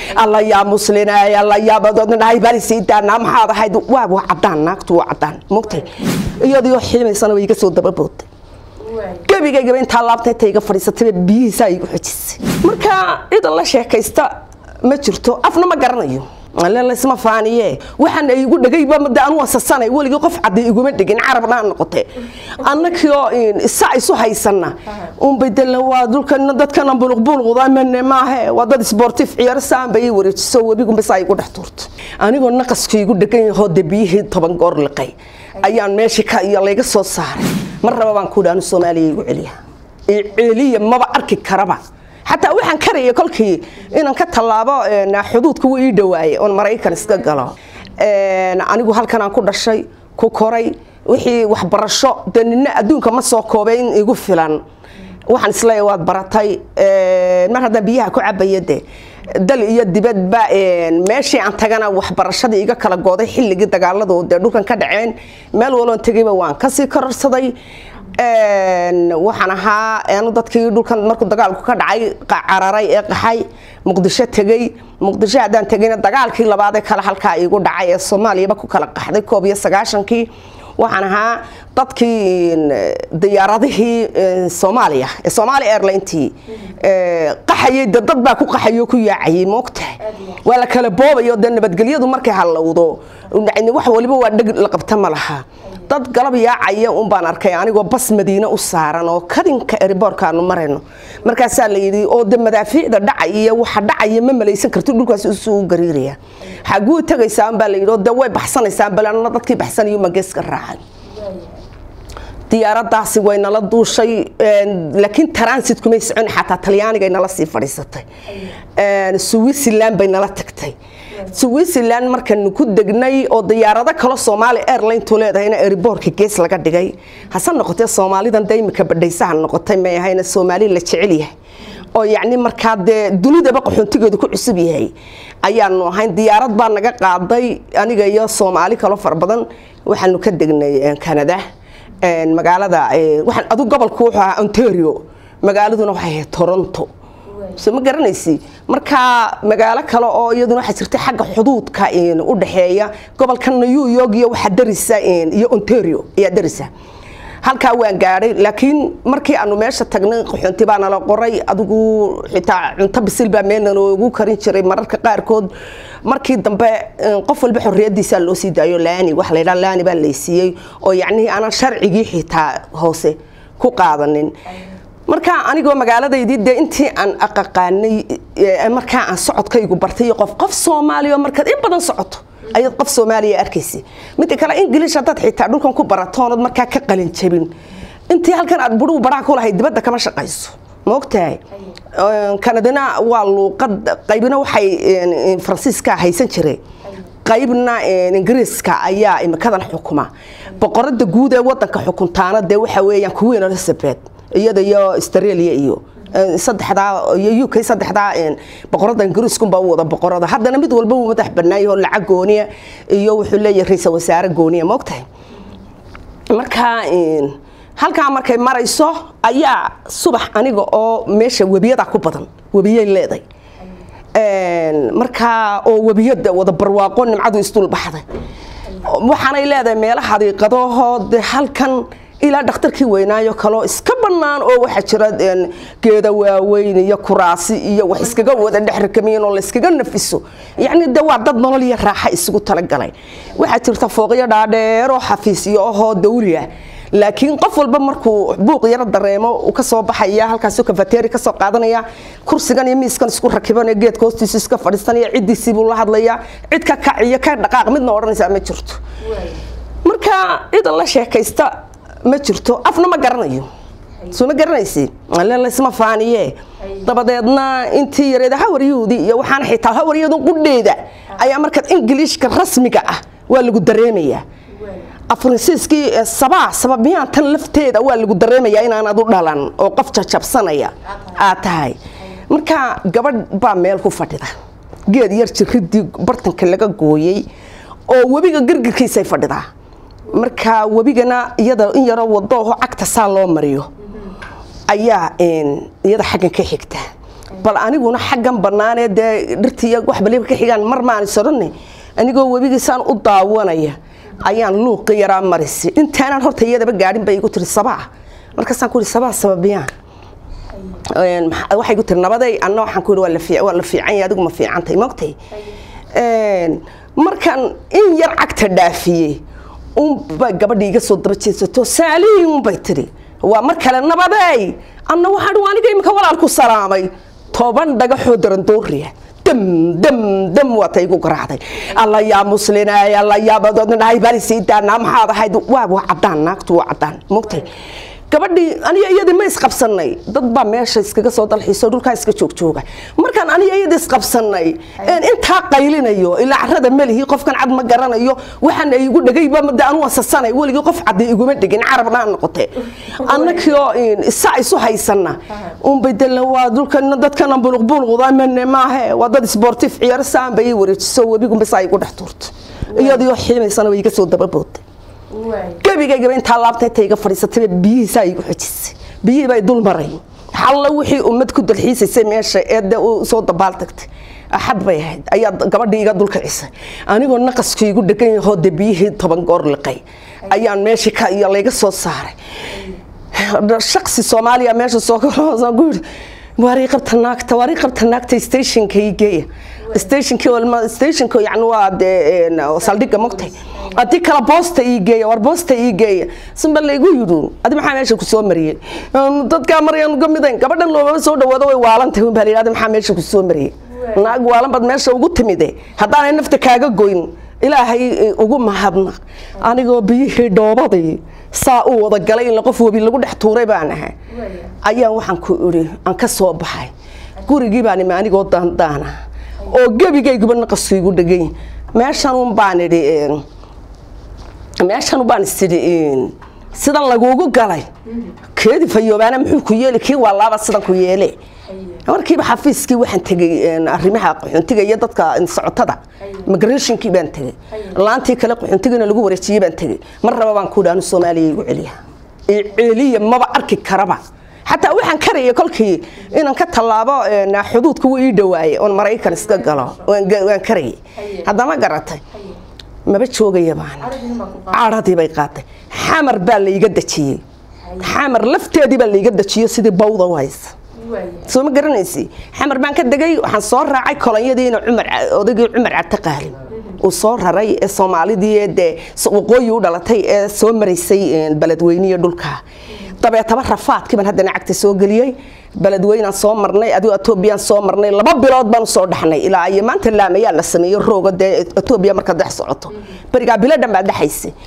alla yaa muslinay alla yaa badodnahay baan sii daanaa maxaad ahayd waa waa cadaan naagtu waa cadaan mogtay iyadoo xiimaysana way iga soo dababooday gebigaygaba intaa laabta inta iga fadhiisatay biyihiisaa igu xojisay marka ciidan la sheekaysta ma jirto afna ma garanayo laysma faaniye waxaan igu dhagayba made anu wasasanay weligii qof caddi iguma dhigin carabna aan noqote annakioo isa isu haysana unbay dela waa dulkana dadkana buluqbuluqda mane maahe waa dad sportif ciyaar saan bay wareejiso webigunba saa igu dhex tuurto anigoo naqasku igu dhegan yahoo de biyihii toban goor liqay ayaan meeshii ka iyo layga soo saaray mar raba baan ku dhaanu soomaaliya igu celiya celiya maba arki karaba xataa waxaan karaya kolkii inaan ka tallaabo xuduudka wuu ii dhawaaye oon maraykan iska galo anigu halkan aan ku dhashay ku koray wixii waxbarasho dee nina adduunka ma soo koobay in igu filan waxaan isleeya waad baratay mar haddaan biyaha ku cabaya de dal iyo dibadba meeshii aan tagana waxbarashadii iga kala gooday xilligii dagaaladu dee dhulkan ka dhaceen meel waloon tegayba waan kasii kororsaday waxaan ahaa anu dadkii dhulkan markuu dagaalku ka dhacay cararay ee qaxay muqdisho tegey muqdisho haddaan tegayna dagaalkii labaadee kale halkaa iigu dhacay ee soomaaliyaba ku kala qaxday koob iyo sagaashankii waxaan ahaa dadkii diyaaradihii soomaaliya ee soomaali airlintii qaxayay de dad baa ku qaxayo ku yaacayay moogtahay waa la kala boobayo dee nabadgelyadu markay hallowdo wax waliba waa dheg la qabta ma laha dad galab yaacaya un baan arkay anigoo bas madiine u saaran oo kadinka eriboorkaanu marayno markaasaa la yidhi oo de madaafiicda dhacaya waxa dhacaya ma malaysan karti dhulkaas usuu gariiraya xaguu tagaysaan baa la yidhi oo de way baxsanaysaan balanna dadkii baxsanayo mageeska raacay diyaaradaasi way nala duushay laakiin transit kumay socon xataa talyaanigay nala sii fadhiisatay switzerland bay nala tagtay switzerland markanu ku degnay oo diyaarado kalo soomaali airlinetu leedahayna eriboorka gees laga dhigay hase noqotee soomaalidan de imika badhaysaha noqotay may ahayna soomaali la jecel yahay oo yacni markaa dee dunidaba qaxoontigeedu ku cusub yahay ayaanu ahayn diyaarad baa naga qaaday aniga iyo soomaali kaloo fara badan waxaanu ka degnay canada magaalada waxaan adu gobolku wuxuu ahaa ontario magaaladuna waxay ahayd toronto so ma garanaysi markaa magaalo kale oo iyaduna waxaa jirta xagga xuduudka u dhaxeeya gobolka new york iyo waxaa darisa iyo ontario ayaa darisa halkaa waan gaadhay laakiin markii aanu meesha tagnay qaxoonti baa nala qoray adigu xitaa cunto bisil baa meel naloogu karin jiray mararka qaarkood markii dambe qof walba xorriyadiisaa loo sii daayo laani waxa la yidhaha laani baa laysiiyey oo yacnihii aanan sharcigii xitaa hoose ku qaadanin markaa anigoo magaaladaydii dee intii aan aqaqaanay markaa aan socodkaygu bartay qof qof soomaaliya markaad in badan socoto ayaad qof soomaaliya arkaysa midda kale ingiliish haddaad xitaa dhulkan ku baratoonad markaa ka qalin jabin intii halkan aad budhuu baraa ku lahayd dibadda kama shaqayso maogtahay kanadina waa luuqad qaybina waxay faransiiska haysan jiray qaybna ingiriiska ayaa imikadan xukuma boqorada guud ee wadanka xukuntaana dee waxa weeyaan queen elizabeth iyada iyo australia iyo saddexdaa iyo uk saddexdaa boqorada ingiriiskunbaa u wada boqorada haddana mid walba uu madax banaayah oo lacag gooniya iyo wuxuu leeyahay ra-iisal wasaare gooniya maogtahay markaa halkaa markay marayso ayaa subax aniga oo meesha webiyada ku badan webiyay leeday markaa oo webiyada wada barwaaqo nimcadu isdul baxday waxaanay leedahay meelo xadiiqadahoo de halkan ilaa dhakhtarkii weynaayo kaloo iska bannaan oo waxaa jira geeda waaweyn iyo kuraasi iyo wax iskaga wada dhexrikamiyin oo layskaga nafiso yacni de waa dad nolol iyo raaxa isugu talagalay waxaa jirta fooqyo dhaadheeroo xafiisyo ahoo dawli ah laakiin qof walba markuu buuq yaro dareemo uu kasoo baxaya halkaasoo kafateri kasoo qaadanaya kursigan iyo miiskan isku rakiban ee geedka hoostiisa iska fadhiisanaya ciddiisii buu la hadlayaa cid ka kac iyo ka dhaqaaq midna odhanaysaa ma jirto marka cidan la sheekaysta ma jirto afna ma garanayo soo ma garanaysi laysma faaniye dabadeedna intii yareed hawaryuudi iyo waxaana xitaa hawaryadu qudheeda ayaa markaad ingiliishka rasmiga ah waa lagu dareemayaa afransiiskii sabaa sababiyaan tan lafteeda waa lagu dareemayaa inaanad u dhalan oo qof jajabsanaya aad tahay marka gabadh baa meel ku fadhida geed yar jiridii bartanka laga gooyey oo webiga gargarkiisay fadhidaa marka webigana iyada in yaroo wadooho cagta saa loo mariyo ayaa iyada xaggan ka xigta bal aniguna xaggan bannaanee dee dhirtiiyo wax baliba ka xigaan mar maan isodhanne anigoo webigiisaan u daawanaya ayaan luuqi yaraa marisay intaanaan horta iyadaba gaadhin bay igu tiri sabaa markaasaan ku ihi sabaa sababiyaan waxay ku tiri nabaday anna waxaan ku ihi waa la fiican yahay adigu ma fiicantay mogtay markaan in yar cagta dhaafiyey unbay gabadhii iga soo daba jeesato saalihi unbay tiri waa mar kale nabadeey anna waxaan aniga imika walaalku salaamay toban dhagaxoo darandooriya dam dam dam waa ta igu garaacday alla yaa muslinay alla yaa badoodnahay bari sii daanaa maxaad ahayd waa waa caddaan naagtu waa caddaan mogtay gabadhii aniga iyadii ma isqabsanay dad baa meesha iskaga soo dalxiiso dhulkaa iska joogjooga markaan aniga iyadii isqabsanay intaa qaylinayo ilaa carada melihi qofkan cad ma garanayo waxaan igu dhagayba de anu asasanay weligii qof caddi iguma dhigin carabna noqote annakio isaa isu haysana unbay dela waa dhulkan dadkana buluqbuluqda mane maahe waa dad sportif ciyaaro saan bay ii wareejiso webigunba saa igu dhex tuurto iyadii oo xiimaysana way iga soo dababooday gebigaygaba intaa laabta inta iga fadhiisatay biyihiisaa igu xojisay biyihii bay dul maray xalla wixii ummad ku dalxiisaysay meesha ee de u soo dabaal tagtay axad bay ahayd ayaa gabadhii iga dul kicisay anigoo naqasku igu dhegan yahoo de biyihii toban goor liqay ayaan meeshii ka iyo layga soo saaray shaksi soomaaliya meesha soo kaloosan ku yidhi waarii qabta naagta waarii qabta naagta stationka ii geeya stationkii walma stationka yani waa dee saldhigga mogtay haddii kala boosta ii geeya war boosta ii geeya sunba laygu yidhi adi maxaa meesha kusoo mariyey dadkaa marayaan ka midayn gabadhan loobaba soo dhawaado way waalantahay unbaa layidhi adi maxaa meesha kusoo mariyey naag waalan baad meesha ugu timide haddaanay nafta kaaga goyn ilaahay ugu mahadnaq anigoo biyihii dhoobadii saa u wada galay in qof webi lagu dhex tuuray baan ahay ayaan waxaan ku idhi aan ka soo baxay gurigii baan imi anigoo daandaana oo gebigayguba naqasku igu dhegay meeshanun baan idhi meeshan baan isidhi sidan lagugu galay keedi fayoobaana muxuu ku yeeli kii waa laaba sidan ku yeele markiiba xafiiskii waxaan tegey arrimaha qaxoontiga iyo dadka socotada migrationkii baan tegey laantii kale qaxoontigana lagu wareejiyey baan tegey mar raba baan ku dhaanu soomaaliya igu celiya celiya maba arki karaba xataa waxaan karaya kolkii inaan ka tallaabo xuduudka wuu ii dhawaaye oon maraykan iska galo waan karayay haddama garatay maba joogaya baan cadhadii bay qaaday xamar baa layga dejiyey xamar lafteedii baa layga dejiyo sidii bawda u haysa soo ma garanaysi xamar baan ka degay waxaan soo raacay kolonyadiina cumar odaygii cumar cabdi qaalim uu soo raray ee soomaalidii ee dee waqooyi u dhalatay ee soo maraysay beledweyniyo dhulka dabeetaba rafaadkii baan haddana cagta soo geliyey beledweynaan soo marnay adigo etoobiyaan soo marnay laba bilood baan usoo dhaxnay ilaa iyo maanta laamayaa la sameeyo rooga dee etoobiya marka dex socoto berigaa bilo dhan baa dhexaysay